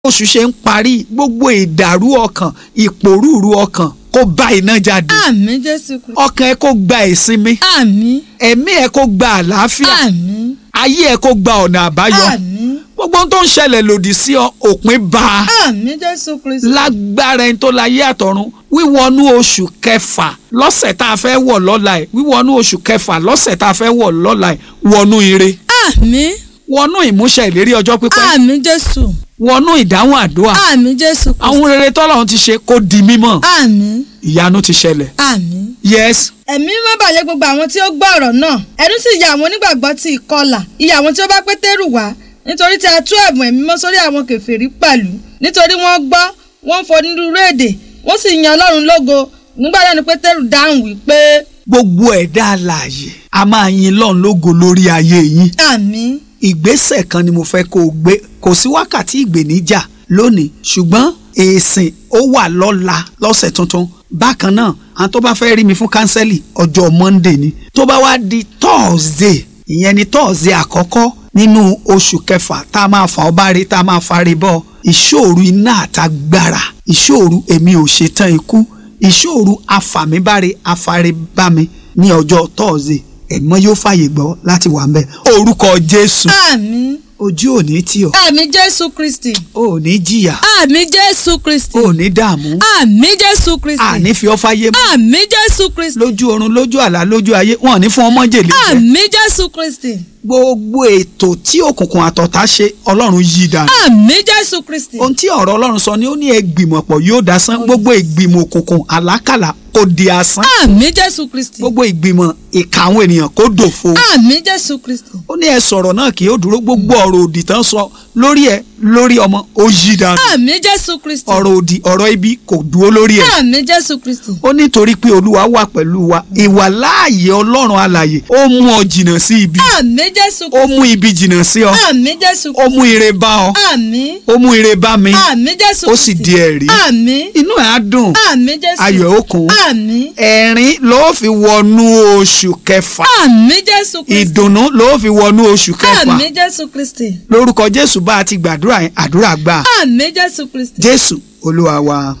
oṣù ṣe ń parí gbogbo ìdàrú ọkàn ìpòrúurú ọkàn kó bá iná jáde àmín jésù kristi ọkàn ẹ kó gba ìsinmi àmín ẹ̀mí ẹ kó gba àlàáfíà àmín ayé ẹ kó gba ọ̀nà àbáyọ àmín gbogbo ohun tó ń ṣẹlẹ̀ lòdì sí ọ òpin bá a àmín jésù kristi lágbára ẹni tó láyé àtọ̀run wíwọnú oṣù kẹfà lọ́sẹ̀ tá a fẹ́ wọ̀ lọ́la ẹ̀ wíwọnú oṣù kẹfà lọ́sẹ̀ tá a fẹ́ wọ̀ lọ́la ẹ̀ wọnú ire àmín wọnú ìmúṣẹ ìlérí ọjọ́ pípẹ́ àmín jésù wọnú ìdáhùn àdúrà àmín jésù kristi àwọn rere tọ́lọ́run ti ṣe kó di mímọ̀ àmín ìyanu ti ṣẹlẹ̀ àmín. yes ẹ̀mí má bàlẹ̀ gbogbo àwọn tí ó gbọ́ ọ̀rọ̀ náà ẹnu sì ya àwọn onígbàgbọ́ ti ìkọlà ìyà àwọn tí ó bá pétérù wá nítorí tí a tú ẹ̀bùn ẹ̀mí mọ́ sórí àwọn kèfèrí pẹ̀lú nítorí wọ́n gbọ́ wọ́n ń fọ onírúurú èdè wọ́n sì yan ọlọ́run lógo nígbà náà ni pétérù dáhùn wípé gbogbo ẹ̀dá alààyè a máa yin lọ́n lógo lórí ayé yín àmín ìgbésẹ̀ kan ni mo fẹ́ kó o gbé kò sí wákàtí ìgbèníjà lónìí ṣùgbọ́n èsìn ó wà lọ́la lọ́sẹ̀ tuntun bákan náà àwọn tó bá fẹ́ rí mi fún kánsẹ́lì ọjọ́ monday ni tó bá wá di thursday ìyẹn ni thursday àkọ́kọ́ nínú oṣù kẹfà tá a máa fà ọ́ bá rí tá a máa fari bọ́ ìṣòro iná àtagbára ìṣòro èmi ò ṣetán ikú ìṣòro afàmíbáre afaribámi ní ọjọ́ thursday ẹ̀mọ́ yóò fàyè gbọ́ láti wà ń bẹ̀ orúkọ jésù àmín ojú ò ní tì ọ́ àmín jésù kristi ò ní jìyà àmín jésù kristi ò ní dààmú àmín jésù kristi àní fi ọ́ fáyé mọ́ àmín jésù kristi lójú oorun lójú àlá lójú ayé wọn ò ní fún ọmọ jèlé jẹ àmín jésù kristi gbogbo ètò tí òkùnkùn àtọ̀tá ṣe ọlọ́run yí dànù àmín jésù kristi ohun tí ọ̀rọ̀ ọlọ́run sọ ni ó ní ẹgbìmọ̀pọ̀ yóò dasán gbogbo ìgbìmọ̀ òkùnkùn àlákàlà kó di asán àmín jésù kristi gbogbo ìgbìmọ̀ ìka àwọn ènìyàn kó dòfo àmín jésù kristi ó ní ẹ sọ̀rọ̀ náà kì yóò dúró gbogbo ọ̀rọ̀ òdì tán sọ lórí ẹ lórí ọmọ ó yí dànù àmín jésù kristi ọ̀rọ̀ òdì ọ̀rọ̀ ibi kò dúró lórí ẹ àmín jésù kristi ó nítorí pé olúwa wà pẹ̀lú wa ìwà láàyè ọlọ́run alàyè ó mú ọ jìnnà sí ibi àmín jésù ó kristi mú ibi jìnnà sí ọ àmín jésù ó mú ire bá ọ àmín ó mú ire bá mi àmín jésù ó sì di ẹ̀rí àmín inú ẹ̀ á dùn àmín jésù ayọ̀ ẹ̀ ó kún àmín ẹ̀rín ló fi wọnú oṣù kẹfà àmín jésù kristi ìdùnnú ló fi wọnú oṣù kẹfà àmín jésù kristi lórúkọ jésù bá a ti gbàdúrà yẹn àdúrà gbà àmín jésù kristi jésù olúwa wa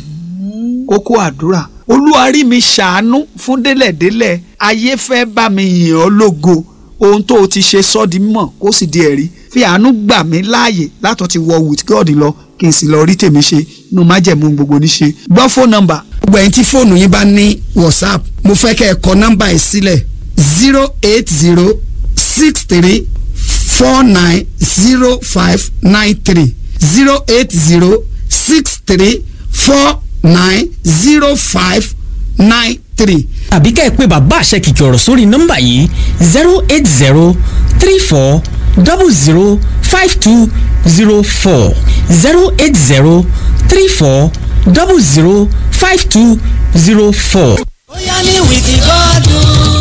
àmín kókó àdúrà olúwa rí mi ṣàánú fún délẹ̀délẹ̀ ayé fẹ́ bá mi yìn ọ́ lógo ohun tó o ti ṣe sọ́ di mímọ̀ kó sì di ẹ̀rí fi àánú gbà mí láàyè látọ̀ ti wọ with God lọ kí n sì lọ rí tèmi ṣe inú májẹ̀mú gbogbo níṣe gbọ́ fóònù nọ́mbà gbogbo ẹ̀yin tí fóònù yín bá ní whatsapp mo fẹ́ kẹ́ ẹ kọ nọ́mbà yìí sílẹ̀ zero eight zero six three four nine zero five nine three zero eight zero six three four nine zero five nine three. tàbí kẹ́ ẹ pé bàbá àṣẹ kìkì ọ̀rọ̀ sórí nọ́mbà yìí zero eight zero three four double zero five two zero four zero eight zero three four double zero five two zero four. bóyá ní wìkì gọ́dún.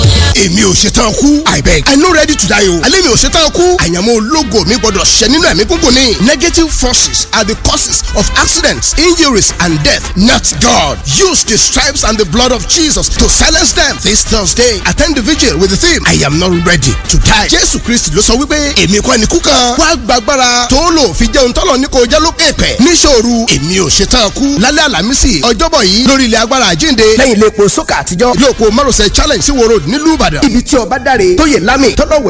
èmi ò ṣetán kú i beg i no ready to die o alẹ́ mi ò ṣetán kú àyànmọ́ ológo mi gbọ́dọ̀ ṣẹ nínú ẹ̀mí gúngùn ni negative forces are the causes of accidents injuries and death not God use the stripes and the blood of Jesus to silence them this Thursday attend the vigil with the theme I am not ready to die Jésù Kristi ló sọ wípé èmi kọ́ ni kú kan wá gbàgbára tó lò fi jẹun tọ́lọ̀ ní kò jẹ́ lókè pẹ̀ níṣòro èmi ò ṣetán kú lálẹ́ àlàmísì ọjọ́bọ̀ yìí lórí ilẹ̀ agbára àjínde lẹ́yìn ilé epo sókà àtijọ́ ilé òpó márosẹ̀ challenge sí wo road nílùú Ìbàdàn ibi tí ọba dáre tó yẹ lámì tọ́lọ́wẹ̀